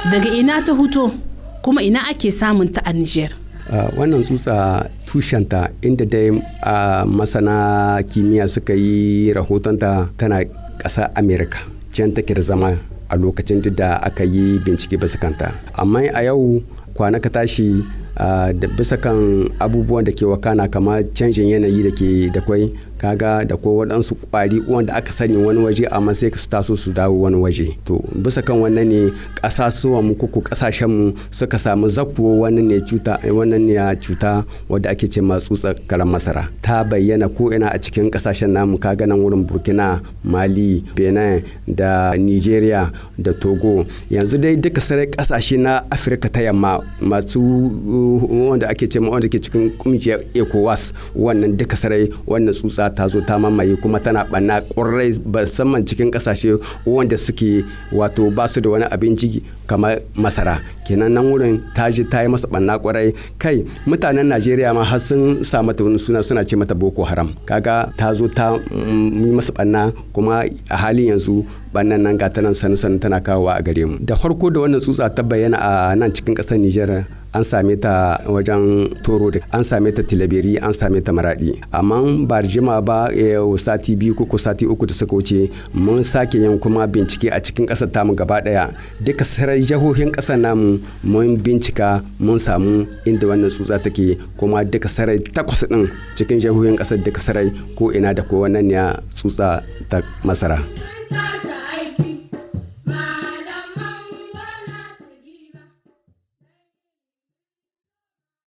daga ina ta huto kuma ina ake samun ta a Niger. Uh, wannan tsutsa tushenta inda dai uh, masana kimiyya suka yi rahotonta tana ƙasa amerika can take da zama a lokacin da aka yi bincike bisa kanta amma a yau kwana ka tashi uh, da bisa kan abubuwan da ke wakana kamar canjin yanayi da ke da kwai kaga da ko waɗansu ƙwari wanda aka sani wani waje amma sai su taso su dawo wani waje to bisa kan wannan ne ƙasasuwan mu kuku ƙasashen mu suka samu zakuwa wannan ne cuta wannan ne cuta wadda ake ce ma tsutsa karan masara ta bayyana ko ina a cikin ƙasashen namu kaga nan wurin Burkina Mali Benin da Nigeria da Togo yanzu dai duka sarai ƙasashe na Afirka ta yamma masu wanda ake ce ma wanda ke cikin kungiyar ECOWAS wannan duka sarai wannan tsutsa ta zo ta mamaye kuma tana ɓanna ƙwarai musamman cikin ƙasashe wanda suke wato ba su da wani abinci kamar masara kenan nan wurin ta ji ta yi masa ɓanna ƙwarai kai mutanen najeriya ma har sun sa mata wani suna suna ce mata boko haram kaga ta zo ta yi masa ɓanna kuma a halin yanzu bannan nan ga tanan sanu sanu tana kawowa a gare mu da farko da wannan tsutsa ta bayyana a nan cikin ƙasar nijar an same ta wajen toro da an same ta tilaberi an same ta maradi amma ba jima ba sati biyu ko sati uku da suka wuce mun sake yin kuma bincike a cikin ƙasar tamu gaba daya duka sarai jihohin ƙasar namu mun bincika mun samu inda wannan tsutsa take kuma duka sarai takwas din cikin jihohin ƙasar duka sarai ko ina da ko wannan ne tsutsa ta masara.